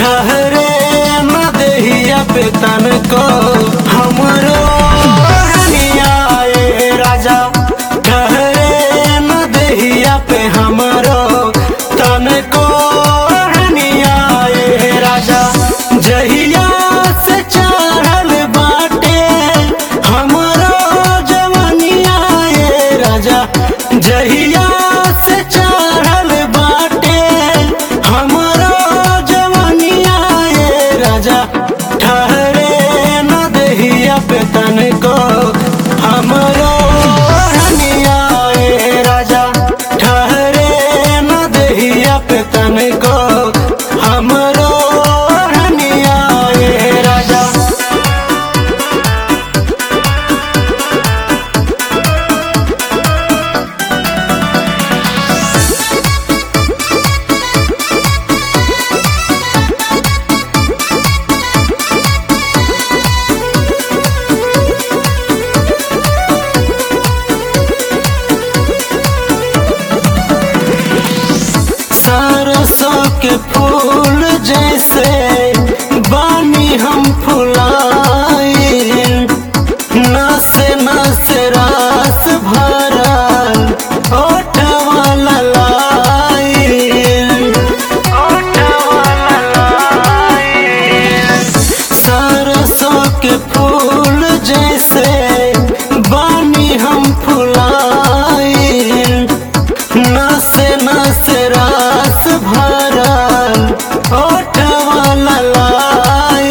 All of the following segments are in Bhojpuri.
ठहरे न देहिया पे तन को हमरो हनिया ए राजा ठहरे न देहिया पे हमरो तन को हनिया ए राजा जहिया से चढ़ल बाटे हमरो जवनिया ए राजा जहिया से चढ़ल बाटे हमरो जवनिया ए राजा ठहरे न देहिया पे तन को हमरो हनिया ए राजा ठहरे न देहिया पे तन को हमरो हनिया ए राजा सरसों के फूल जैसे बानी हम फुलाए नस नस रास भरल ओठवा ललाए ओठवा ललाए सरसों के फूल जैसे बानी हम फुलाए नस नस रास भरल ओठवा ललाए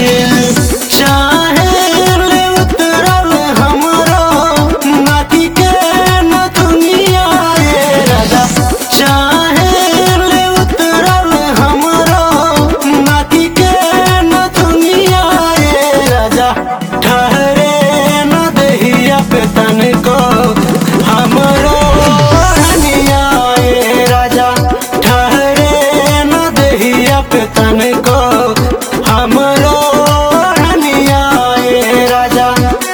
चाहे ले उतरल हमरो नाकी के न दुनिया ए राजा चाहे ले उतरल हमरो नाकी के न दुनिया ए राजा ठहरे न देहिया पे तन को हमरो हनिया ए राजा ठहरे न देहिया पे तन को हमरो हनिया ए राजा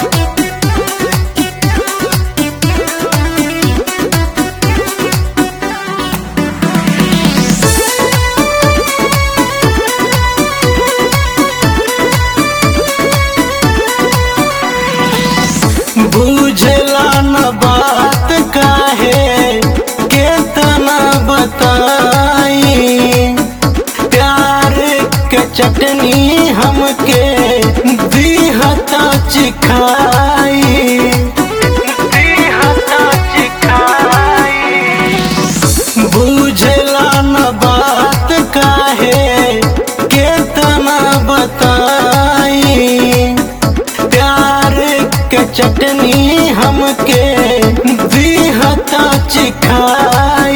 बुझला न बात काहे केतना बताई प्यार के चटनी हमके दिहता चिखाई दिहता चिखाई बुझला न बात काहे केतना बताई प्यार के चटनी हमके दिहता चिखाई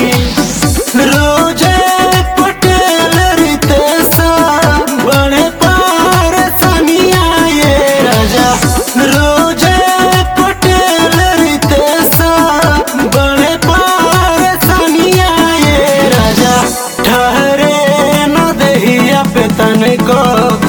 रोजे पटेल रितेशा बड़े पार सनिया ये राजा रोजे पटेल रितेशा बड़े पार सनिया ये राजा ठहरे न देहिया पे तन को